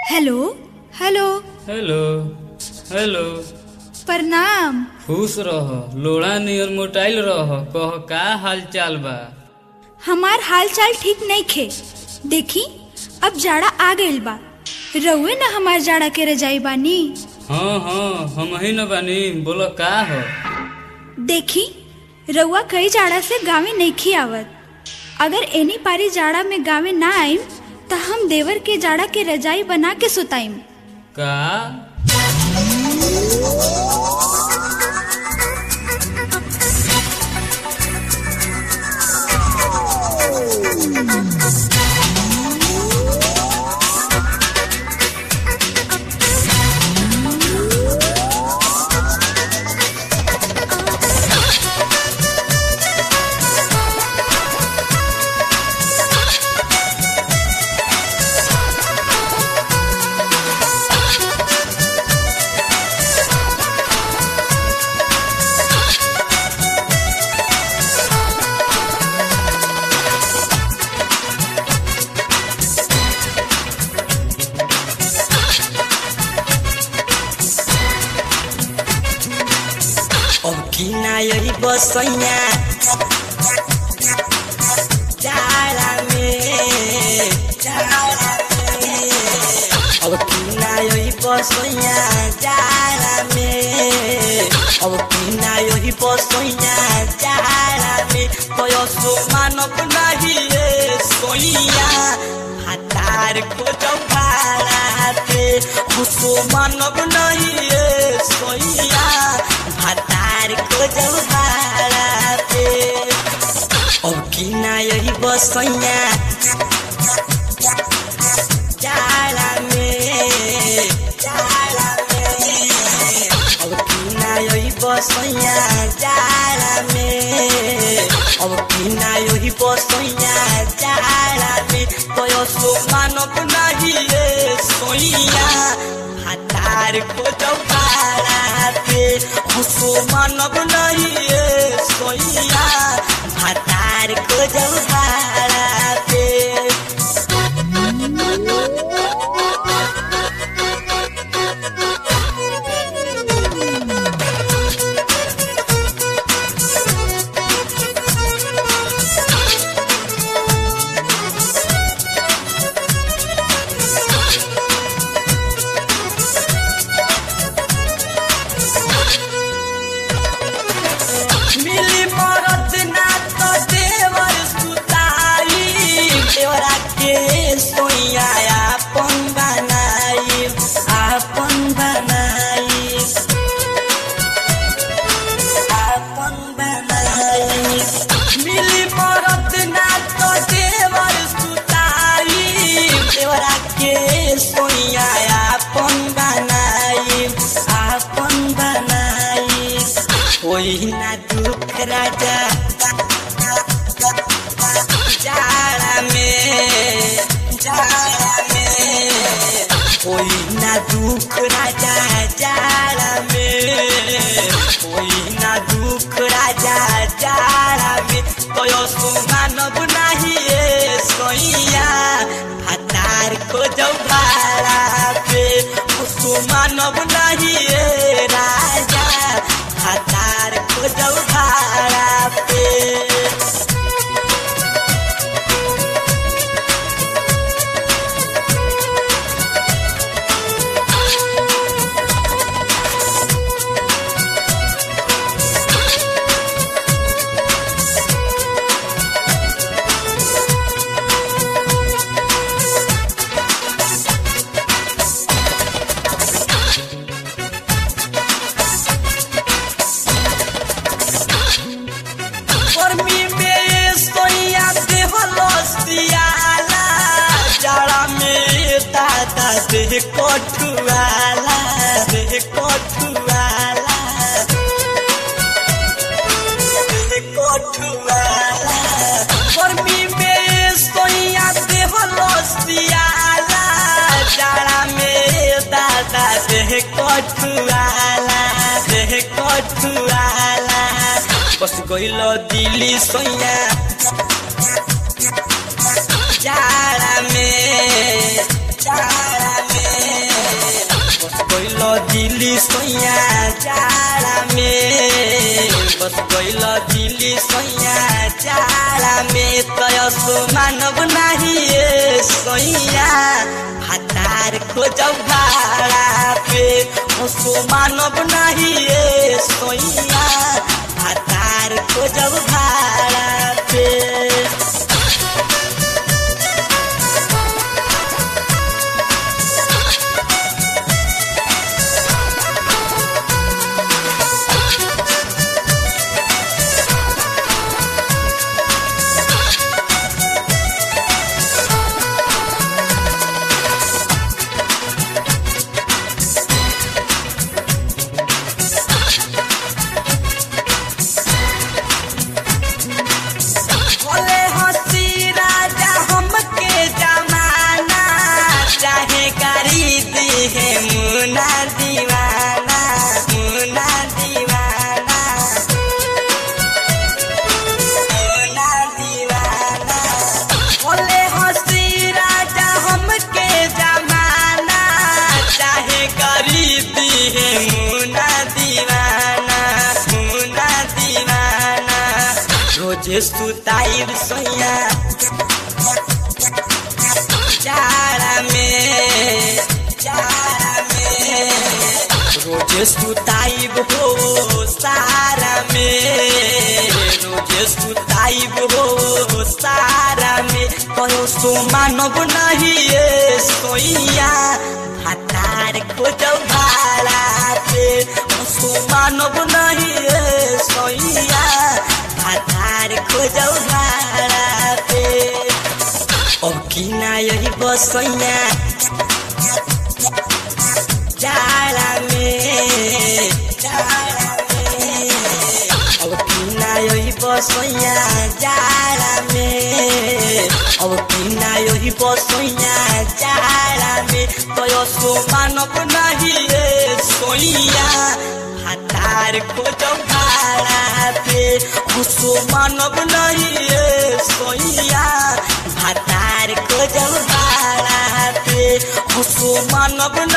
hello hello hello hello प्रणाम खुश रह लोड़ा नियर मोटाइल रह कह का हाल चाल बा हमार हाल चाल ठीक नहीं खे देखी अब जाड़ा आ गइल बा रउए न हमार जाड़ा के रजाई बानी हाँ हाँ हम ही न बानी बोलो का हो देखी रउआ कई जाड़ा से गावे नइखी आवत अगर एनी पारी जाड़ा में गावे ना आइम त हम देवर के जाड़ा के रजाई बना के सुताइम का अब किना यही बसैया जाड़ा में जाड़ा में अब किना यही बसैया जाड़ा में अब किना यही बसैया जाड़ा में तयसो मानव नहीं रे सोइया हातार खोजौ भाड़ा पे हसो मानव नहीं रे सोइया भातार खोजौ भाड़ा पे अब किना यही बसैया जाड़ा में जाड़ा में अब किना यही बसैया जाड़ा में अब किना यही बसैया जाड़ा में तयसो मानव नहीं रे सोइया भातार खोजौ भाड़ा पे हसो मानव नहीं रे सोइया भातार खोजौ भाड़ा पे मिली मरद ना तो देवर सुताई देवरा के सोइया आपन बनाई आपन बनाई आपन बनाई मिली मरद ना तो देवर सुताई देवरा के सोइया आपन बनाई आपन बनाई कोई ना दुख राजा जाड़ा में जाड़ा में कोई ना दुख राजा जाड़ा में कोई ना दुख राजा जाड़ा में कोयो सो मानव नहीं ये सोइया भातार खोजौ भाड़ा पे सो मानव नहीं ये राजा भातार खोजौ भाड़ा पे गर्मी में सोइया देहलसियाला जाड़ा में दादा देह कठुआला देह कठुआला देह कठुआला गर्मी में सोइया देहलसियाला जाड़ा में दादा देह कठुआला देह कठुआला बस गइल दिल्ली सोइया जाड़ा में जाड़ा में जाड़ा में बस गइल दिल्ली सैया जाड़ा में तयसो मानव नाही ए सैया हतार खोजब भाड़ा पे हसो मानव नाही ए सैया हतार खोजब भाड़ा पे बोले हंसी राजा हमके जमाना चाहे गाड़ी दी है मुना दीवाना मुना दीवाना मुना दीवाना बोले हंसी राजा हमके जमाना चाहे गाड़ी दी है मुना दीवाना मुना दीवाना रोजे सुताइब सैया जाड़ा में जाड़ा में रोजे सुताइब हो सारा में रोजे सुताइब हो सारा में कहो सो मानव नहीं ये सोइया हतार खोजब भाड़ा पे सो मानव नहीं ये सोइया हतार खोजब भाड़ा पे अब की ना यही बसैया जाड़ा में जाड़ा में अब की ना यही बसैया जाड़ा में अब की ना यही बसैया जाड़ा में तो सो मानव नहीं रे सोइया हतार खोजब भाड़ा पे हसो मानव नहीं रे सोइया हतार खोजब भाड़ा पे हसो मानव